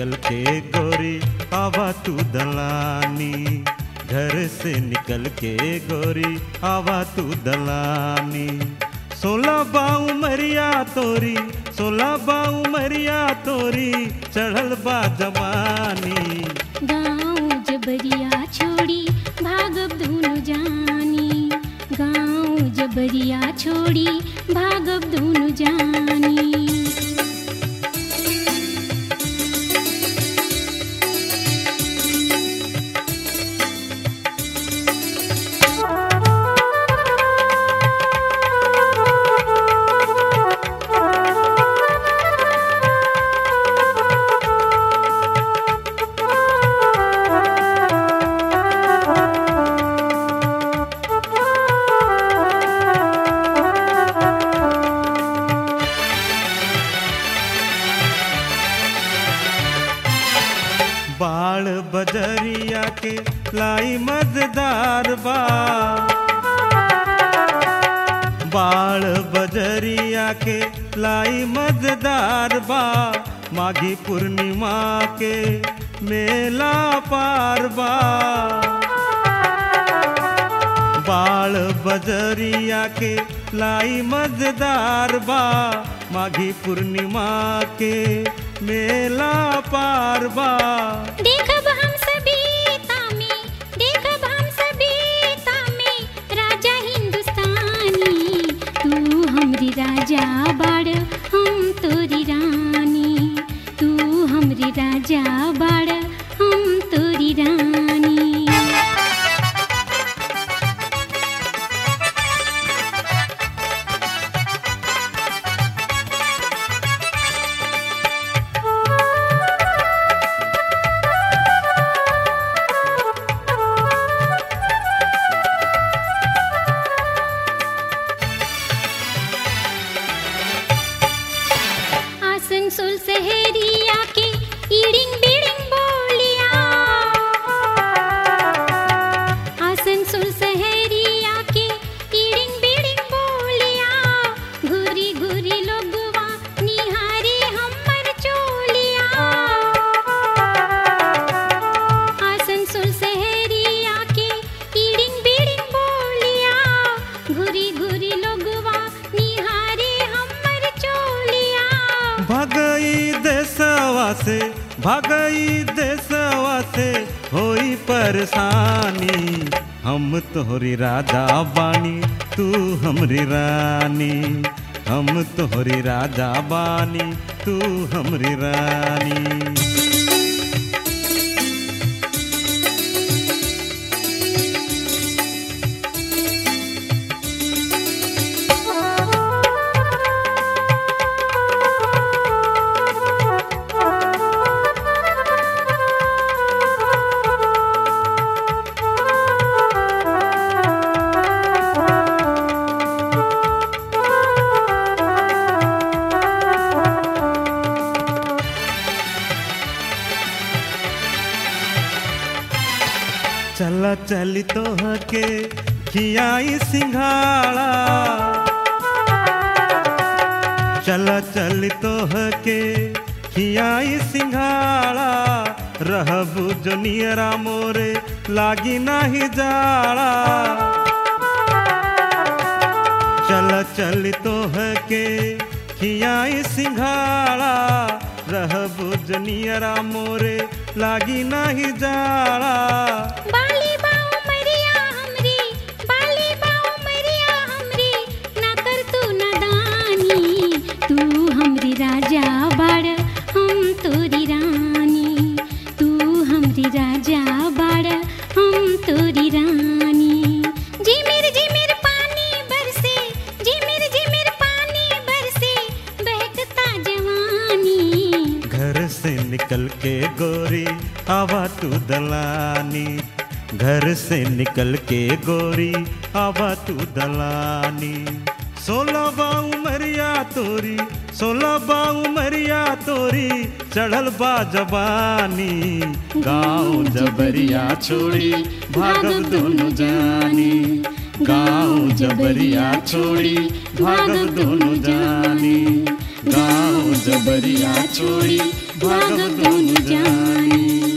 निकल के गोरी आवा तू दलानी घर से निकल के गोरी आवा तू दलानी सोलह बाऊ मरिया तोरी सोलह बाऊ मरिया तोरी चढ़ल बा जवानी गाँव जबरिया छोड़ी भागब दोनों जानी गाँव जबरिया छोड़ी भागब दोनों जानी बाल बजरिया के लाई मजेदार बा बाल बजरिया के लाई मजेदार बा माघी पूर्णिमा के मेला पार बा बाल बजरिया के लाई मजेदार बा माघी पूर्णिमा के मेला पार बा देखब हम सभीता में देखब हम सभीता में राजा हिंदुस्तानी तू हमरी राजा बाड़ हम तोरी रानी तू हमरी राजा बाड़ हम तोरी रानी आसनसोल शहरिया के ईडिंग बीडिंग बोलिया आसनसोल शहरिया के ईडिंग बीडिंग बोलिया घुरी घुरी लोगवा निहारे हमर चोलिया आसनसोल शहरिया के ईडिंग बीडिंग बोलिया घुरी घुरी लोगवा निहारे हमर चोलिया भगई देसवा से भगई देसवा से होई परेशानी हम तोहरी राजा बानी तू हमरी रानी हम तोहरी राजा बानी तू हमरी रानी चला चली तोह के खियाई सिंघाड़ा चला चली तोह के खियाई सिंघाड़ा रहबू जोनियरा मोरे लागी नाही जाड़ा चल चल तोह के खियाई सिंघाड़ा रहबू जोनियरा मोरे लागी नाही जाड़ा बाली बाऊ मरिया हमरी बाली बाऊ मरिया हमरी ना कर तू नदानी तू हमरी राजा बाड़ हम तोरी रानी तू हमरी राजा बाड़ हम तोरी रानी जिमिर जिमिर पानी बरसे जिमिर जिमिर पानी बरसे बहकता जवानी घर से निकल के गोरी आवा तू दलानी घर से निकल के गोरी आवा तू दलानी सोलह बाऊ मरिया तोरी सोलह बाऊ मरिया तोरी चढ़ल बा जवानी गाँव जबरिया छोड़ी भागब दोनों जानी गाँव जबरिया छोड़ी भागब दोनों जानी गाँव जबरिया छोड़ी भागब दोनों जानी